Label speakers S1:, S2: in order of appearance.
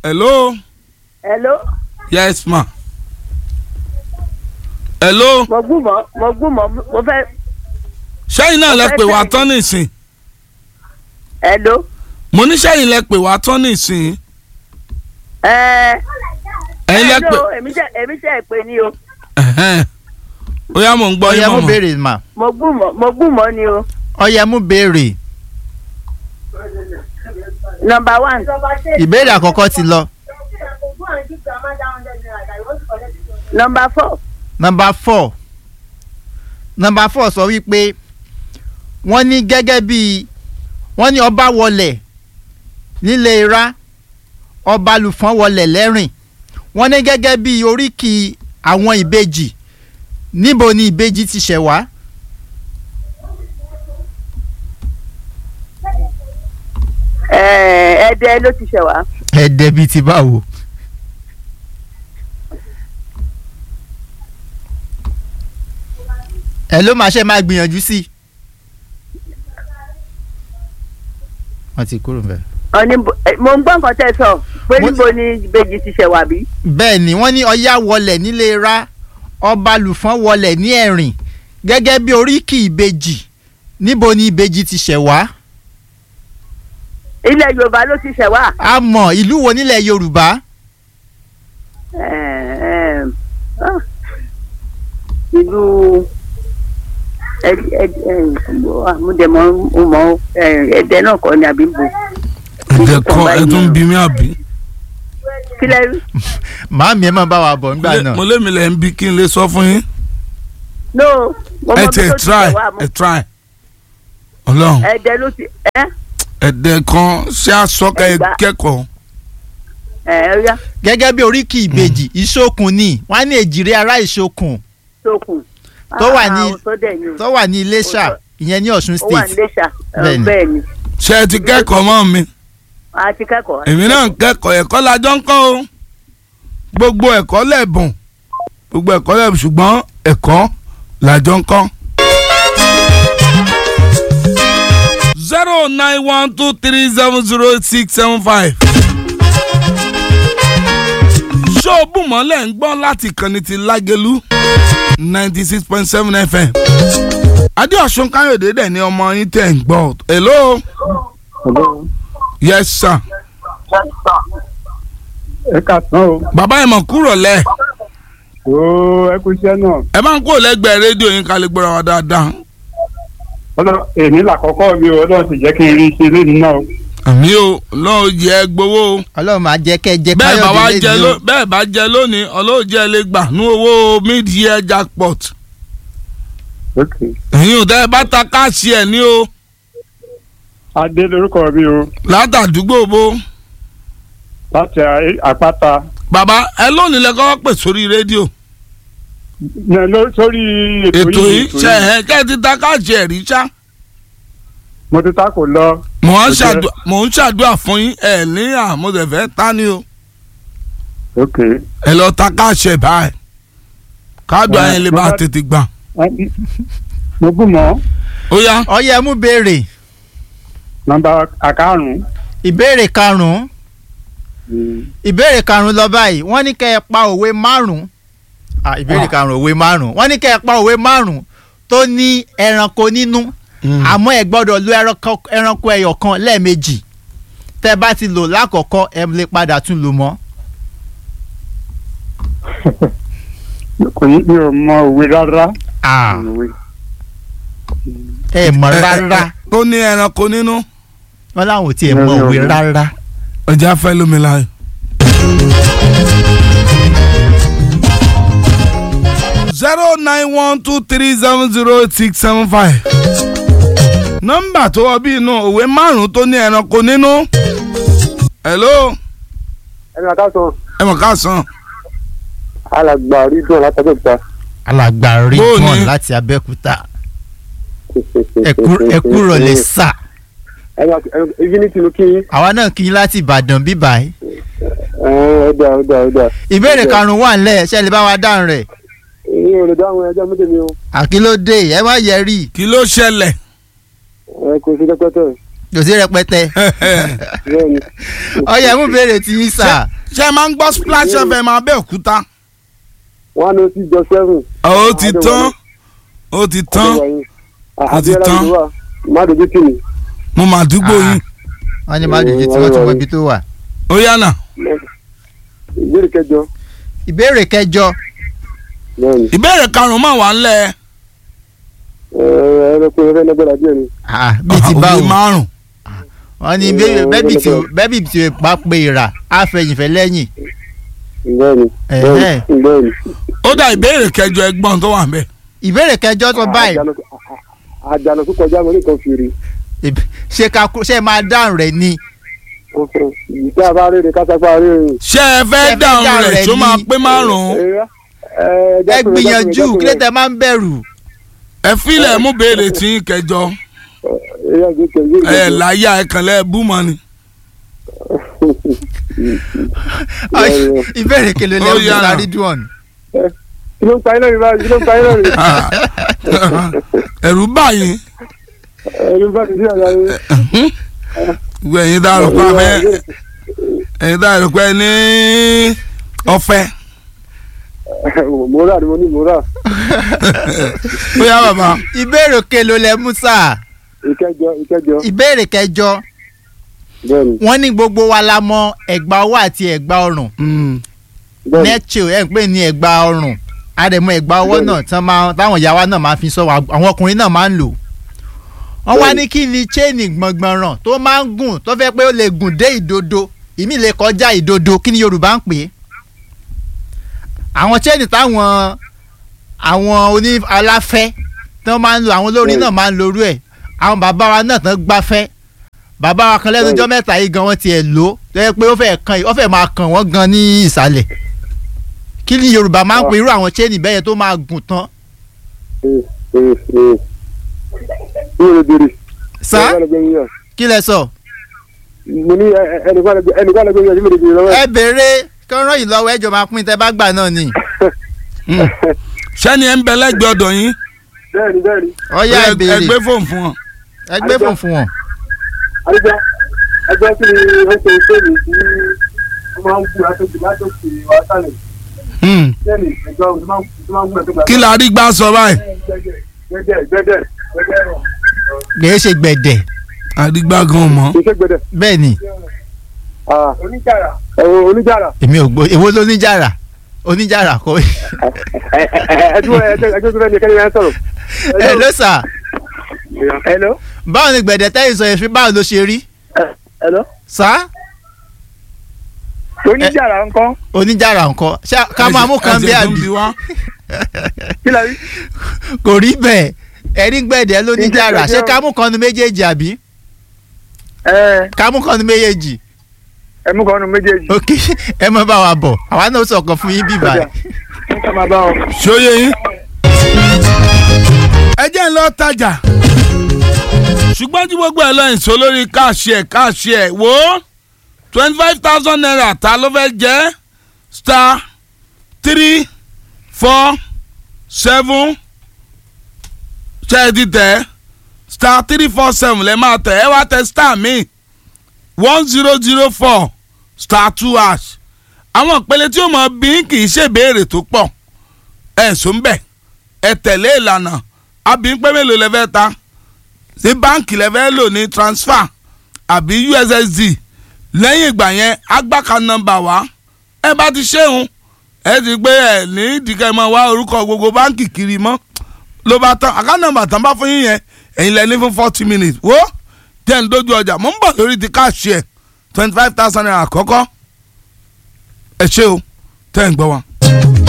S1: hello
S2: hello
S1: yes ma hello
S2: mo gbúmọ̀ mo gbúmọ̀ mo fẹ́
S1: sẹ́yìn náà lẹ pè wá tán nísìn
S2: hello
S1: mo ní sẹ́yìn lẹ pè wá tán nísìn
S2: ẹ
S1: ẹ̀yin lẹ pè
S2: hello èmi jẹ́ èmi jẹ́ ìpè ní o
S1: ẹ̀hẹ́n. ó yá mò ń gbọ́
S3: ọyẹ
S1: yín
S3: mú
S1: mọ̀mọ́
S3: béèrè mà
S2: mo gbúmọ̀ mo gbúmọ̀ ni o
S3: ọyẹ mú béèrè
S2: number one
S3: ìbéèrè àkọ́kọ́ ti lọ
S2: number four
S3: nọmba four nọmba four sọ wípé wọ́n ní gẹ́gẹ́ bí wọ́n ní ọba wọlẹ̀ nílé ira ọba lùfọ́n wọlẹ̀ lẹ́rìn wọ́n ní gẹ́gẹ́ bí oríkì àwọn ìbejì níbo ni ìbejì ti ṣẹ̀ wá.
S2: ẹ ẹdẹ ló ti ṣẹ̀ wá
S3: ẹ̀ẹ́dẹ́ bíi ti báwo. ẹ ló máa ṣe máa gbìyànjú sí i. wọ́n ti kúrò bẹ́ẹ̀.
S2: ọ̀ní mo ń gbọ́ nǹkan tẹ́ ẹ sọ pé
S3: Mo-
S2: níbo ni ìbejì ti ṣẹ̀ wá bí.
S3: bẹ́ẹ̀ ni wọ́n ní ọya wọlẹ̀ nílé ra ọba lùfọ́n wọlẹ̀ ní ẹ̀rìn gẹ́gẹ́ bí oríkì ìbejì níbo ni ìbejì ti ṣẹ̀ wá.
S2: ilẹ̀ yorùbá ló ti ṣẹ̀ wá.
S3: a mọ̀ ìlú wo nílẹ̀ yorùbá.
S2: Ẹ, ẹ, ah, ìlú ẹ- ẹ- ẹ, àmúdẹ̀mọ́ mọ́ ẹ̀ẹ́dẹ́ náà kọ́ ni àbí bo.
S1: ẹ̀jẹ̀ kọ́ ẹ tún ń bí mi àbí.
S2: kílẹ̀ rí
S3: màámi ẹ máa bá wa bọ̀ nígbà
S1: Lé-
S3: náà.
S1: mo lé mi lẹ̀ ń bí kí n lè sọ fún yín.
S2: no mo
S1: ẹ
S2: mọ
S1: ti
S2: bí
S1: ẹ
S2: tó ti
S1: try
S2: ṣẹ̀ wá
S1: ẹ try ọlọ́run
S2: ẹ̀ẹ́dẹ́ ló ti ẹ́
S1: ẹ̀dẹ̀ kan ṣé àsọkà ẹ
S2: Ẹgbàá.
S1: kẹ́kọ̀ọ́
S2: ẹ̀ ẹ́ yá
S3: gẹ́gẹ́ bí oríkì ìbejì ìṣokùn ni wọ́n á ní èjìrè ará ìṣokùn
S2: sókun.
S3: Tó wà ní-
S2: Ah, tó dẹ̀ ni o.
S3: tó wà ní iléṣà
S2: Ó-
S3: ìyẹn ní ọ̀ṣun
S2: ó wà ní
S3: state.
S2: Iléṣà ẹ,
S3: Bẹ́ẹ̀ ni.
S2: bẹ́ẹ̀ ni
S1: ṣé ẹ ti kẹ́kọ̀ọ́ mọ́ mi
S2: a ti kẹ́kọ̀ọ́.
S1: èmi náà ń kẹ́kọ̀ọ́ ẹ̀kọ́ lájọ́ ń kọ́ o gbogbo ẹ̀kọ́ lẹ́bùn gbogbo ẹ̀kọ́ lẹ́bùn ṣùgbọ́n ẹ̀kọ́ lájọ́ ń kọ́. zero nine one two three seven zero six seven five. ṣóòbù mọ́lẹ̀ ń gbọ́ láti kànnì ti lágẹ̀lú ninety six point seven fm. adéọ̀sùn káyọ̀dé dẹ̀ ni ọmọ yín tẹ̀ ń gbọ́. hello. yes sir.
S4: ẹ kà tán o
S1: bàbá ẹ̀ mọ̀ kúrò lẹ̀
S4: ooo ẹ kú iṣẹ́ náà
S1: ẹ máa ń kúrò lẹ́gbẹ̀ẹ́ rédíò yín ká lè gbọ́ra wa dáadáa.
S4: ọlọ́run èmi làkọ́kọ́ mi o ọlọ́run sì jẹ́ kí n rí iṣẹ́ lónìí náà o.
S1: àmì o lọ́wọ́ jẹ́ gbowó o
S3: ọlọ́run máa jẹ́ kẹ́ ẹ jẹ́
S1: bẹ́ẹ̀ bá wá
S3: káyọ̀dé
S1: jẹ
S3: lẹ́nu
S1: ló- bẹ́ẹ̀ bá jẹ lónìí ọlọ́wọ́ jẹ́ lè gbà ní owó mid-year jackpot.
S4: ok
S1: ẹ̀yin ò tẹ́ ẹ bá ta káàsì ẹ̀ ní o
S4: adé lórúkọ mi o
S1: látàdúgbò bo.
S4: láti a- àpáta
S1: bàbá ẹ lónìí lẹ kọ́kọ́ pè sórí rédíò
S4: Ní ló- sórí
S1: ètò yìí ṣe ẹ̀ kẹ́ ẹ ti ta káàsì ẹ̀ rí ṣá.
S4: mo ti ta kò lọ
S1: mò ń
S4: Ó jẹ́-
S1: ṣàdúà mò ń ṣàdúà fún yín ẹ̀ ní àmọ́tẹ̀fẹ́ ta ni o
S4: ok
S1: ẹ lọ ta káàsì ẹ̀ báyìí káàdùn
S4: Ẹ,
S1: ayẹyẹ lè
S4: mo
S1: bá
S4: bá-
S1: tètè gbà.
S4: mo bù mọ́
S1: ó yá.
S3: ọyẹ mú béèrè
S4: nọ́mbà àkárùn
S3: ìbéèrè karùnún ìbéèrè karùnún lọ báyìí wọ́n ní kẹ́ ẹ pa òwe márùn ah ìbéèrè karùnún òwe márùn wọ́n ní kẹ́ ẹ pa òwe márùn tó ní ẹranko nínú àmọ́ ẹ gbọ́dọ̀ lo ẹranko- ẹranko ẹyọ kan lẹ́ẹ̀mejì tẹ́ bá ti lò lákọ̀ọ́kọ́ ẹ lè padà tún lò mọ́.
S4: kò ní mi ò mọ òwe rárá.
S3: Ah,
S4: Òwe.
S3: ẹ mọ̀ rárá
S1: tó ní ẹranko nínú
S3: wọ́n láwọn ò tiẹ̀ mọ òwe rárá.
S1: ọjà fẹ́ lómi láàyè. zero nine one two three seven zero eight six seven five nọ́mbà tó wọ bí inú òwe márùn-ún tó ní ẹranko nínú. hello
S4: ẹni àtàtàn
S1: ẹ mọ̀ ká sàn.
S4: alàgbà rí dùn látàgbẹ̀ta.
S3: alàgbà rí
S1: Bó o ní?
S3: bọ́ọ̀n láti abẹ́òkúta Ẹkú- ẹkú rọ̀lẹ́ sà
S4: infinity ló kí
S3: àwa náà kí yín láti ìbàdàn bíbáyìí.
S4: ọ̀dà ọ̀dà ọ̀dà.
S3: ìbéèrè karùnún wà nílẹ̀ ṣe lè bá wa dáhùn rẹ̀
S4: èyí ò lè dáhùn ẹjọ́ méjì mi o
S3: àkílódé ẹ má yẹ rí
S1: kí ló ṣẹlẹ̀
S4: ẹ kò sí pẹpẹtẹ.
S3: kò sí rẹpẹtẹ
S4: bẹ́ẹ̀ ni
S3: ọyẹ mú béèrè tí yín sà
S1: ṣé ẹ máa ń gbọ́ splash fm abẹ́òkúta
S4: one oh six dot seven.
S1: ó ti tán ó ti tán Ó ti tán.
S4: má dojú tì mí.
S1: mo mà dúgbò
S3: Ah.
S1: yín
S3: wọn ní má dùjú tí wọn ti wọ ibi tó wà.
S1: ó yànnà
S4: ìbéèrè kẹjọ
S3: ìbéèrè kẹjọ
S4: bẹ́ẹ̀ ni
S1: ìbéèrè karùn-ún mà wà ńlẹ̀
S4: ẹranko ẹrẹ lẹgbẹrẹ díẹ̀ ni.
S3: ah, bíi ti
S1: òwe
S3: báwo
S1: márùn
S3: wọn ní
S4: Eh,
S3: bẹ́ẹ̀bì tí
S4: lọ́dọ̀.
S3: bẹ́ẹ̀bì tí o bá pe ìrà á fẹ̀yìnfẹ́ lẹ́yìn.
S4: bẹ́ẹ̀ ni
S3: Ẹ̀hẹ́.
S4: bẹ́ẹ̀ ni.
S1: ó dá ìbéèrè kẹjọ ẹgbọ́n tó wà ń bẹ̀.
S3: ìbéèrè kẹjọ tó báyìí
S4: àjànà tó kọjá mo ní nǹkan fìrí.
S3: ìb- ṣé ká kú- ṣé máa dáhùn rẹ̀ ni
S4: ìta bá rí ni kásápá rí ni.
S1: ṣé ẹ
S3: Ṣé
S1: fẹ́
S3: ẹ fẹ́
S1: dáhùn
S3: dáhùn
S1: rẹ̀
S3: rẹ̀
S1: tó máa
S3: ní-
S1: pé márùn-ún
S3: ẹ gbìyànjú kí ló tẹ máa ń bẹ̀rù.
S1: ẹ filẹ̀ mú béèrè tí ń kẹjọ ẹ láyà ẹ kàn lẹ́ bú mọ́ ni.
S3: Ọ̀ṣ- ìbéèrè kele
S1: Ó
S3: lẹ́wọ̀n
S1: yára.
S3: lárí dùn.
S4: kí ló ń pa iná mi báyìí kí ló ń pa iná mi.
S1: ẹ̀rù báyìí
S4: ẹni bá ti sí àgbà mi.
S1: gbogbo ẹ̀yin dárò pé abẹ́ ẹ̀yin dárò pé ní ọ̀fẹ́
S4: mo rà ni mo ní mo rà.
S1: ó yá bàbá
S3: ìbéèrè kele lẹ mú sáà
S4: ìkẹjọ ìkẹjọ
S3: ìbéèrè kẹjọ
S4: bẹ́ẹ̀ ni
S3: wọ́n ní gbogbo wa la mọ ẹ̀gbà ọwọ́ àti ẹ̀gbà ọrùn
S1: Mm.
S4: bẹ́ẹ̀ ni
S3: nẹ́tìl ẹ̀ ń pè ní ẹ̀gbà ọrùn àdèmọ ẹ̀gbà ọwọ́
S4: Bẹ́ẹ̀ni.
S3: náà tán máa táwọn ìyá wa náà máa fi sọ wà- àwọn ọkùnrin náà máa ń lò wọ́n wá
S4: Bẹ́ẹ̀ni.
S3: ní kí ni chain gbọ̀ngbọ̀nràn tó máa ń gùn tó fẹ́ pé ó lè gùn dé ìdodo ìmí lè kọjá ìdodo kí ni Yorùbá ń pè é àwọn chain táwọn àwọn oní aláfẹ́ tí wọ́n máa ń lo àwọn olórin náà máa ń lorú ẹ̀ àwọn bàbá wa náà tán gbáfẹ́ bàbá wa kan lẹ́nu
S4: Bẹ́ẹ̀ni.
S3: ọjọ́ mẹ́ta yìí gan wọ́n tiẹ̀ lò ó tó yẹ pé ó fẹ́ kan ó fẹ́ máa kàn wọ́n gan ní ìsàlẹ̀ kí ni Yorùbá máa ń pe irú àwọn chain bẹ́yẹn tó máa gùn tán
S4: mi ò lè béèrè.
S3: sá
S4: Ẹnìkan lè gbé mi yàn.
S3: kí lẹ sọ
S4: mo ní ẹ- ẹ- ẹnìkan lè gbé ẹnìkan lè gbé mi yàn tí mo lè béèrè lọ́wọ́ ẹ̀.
S3: ẹ béèrè kí wọ́n ràn yín lọ́wọ́ ẹjọ́ máa pín tẹ́ bá gbà náà ni
S1: Mm. sẹ́ni ẹ̀ ń bẹ lẹ́gbẹ̀ẹ́ ọ̀dọ̀ yín
S4: bẹ́ẹ̀ni bẹ́ẹ̀ni
S3: ọyá ẹ
S1: ẹ
S3: béèrè
S1: gbé fóònù fún wọn.
S3: ẹ gbé fún fún wọn.
S4: àdìjọ ẹgbẹ́ kí ni wọ́n ṣe sẹ́ẹ̀lì tí wọ́n máa ń gbé aṣojú látòkè wá sálẹ̀
S1: Mm.
S4: sẹ́ẹ̀lì ẹgbẹ́ tó máa ń tó máa ń gbé ẹgbẹ́
S1: kí la rí gbà sọ báyìí
S4: gbẹ́dẹ̀ gbẹ́dẹ̀ gbẹ́dẹ̀ rọ̀
S3: kìí ṣe gbẹ̀dẹ̀
S1: àdìgbà gan mọ́.
S4: kì í ṣe gbẹ́dẹ̀
S3: bẹ́ẹ̀ ni
S4: oníjàrà ẹ̀wọ̀n oníjàrà
S3: èmi ò gbọ́ èwo ló níjàrà oníjàrà kọ́
S4: ẹ̀dúró ẹ̀jẹ̀ tó fẹ́ ni kẹ́ni yẹn sọ̀rọ̀.
S3: ẹ ló sà
S4: hello
S3: báwo ni gbẹ̀dẹ̀ tẹ́yìn sọ èéfín báwo ló ṣe rí
S4: hello
S3: sá
S4: oníjàrà ńkọ́
S3: oníjàrà nǹkan ṣá ká máa mú kan bí
S1: Ẹsẹ̀ tó ń
S3: àbí
S1: bi wá.
S4: kí la rí.
S3: kò rí bẹ́ẹ̀ ẹ̀rí gbẹ̀dẹ̀ ló níjàrà ṣé ká mú kan nu méjèèjì àbí
S4: ẹ
S3: ká mú kan nu méjèèjì
S4: ẹ mú kan nu méjèèjì.
S3: ok ẹ mọ bá wa bọ̀ àwa náà sọ̀kan fún yín bíbá ẹ̀.
S4: ká máa bá wọn.
S1: ṣóyè yín. ẹ jẹ́ ń lọ tajà ṣùgbọ́n tí gbogbo ẹ̀ lọ ìṣó lórí káàṣì ẹ̀ káàṣì ẹ̀ wò ó twenty five thousand naira ta ló fẹ́ jẹ́ star three four seven ṣe é ti tẹ̀ star three four seven lẹ́ máa tẹ̀ ẹ wá tẹ̀ star mi one zero zero four star two hash àwọn ìpele tí ó mọ bí kì í ṣèbéèrè tó pọ̀ ẹ̀ sọ ń bẹ̀ ẹ tẹ̀lé ìlànà àbí pé mélòó lẹ fẹ́ ta ṣé báǹkì lẹ fẹ́ lò ní transfer àbí ussd lẹ́yìn ìgbà yẹn agbáka nọ́mbà wá ẹ bá ti ṣéun ẹ ti pé ẹ ní ìdíkẹ́ mọ́ wá orúkọ gbogbo báǹkì kiri mọ́ ló bá tán àká nọ́mbà tán bá fún yín yẹn ẹ̀yin lẹ ní fún forty minutes wo jẹ́ ń dojú ọjà mo ń bọ̀ lórí ti káàṣì ẹ̀ twenty five thousand naira àkọ́kọ́ ẹ ṣé o tẹ́ ń gbọ́ wa.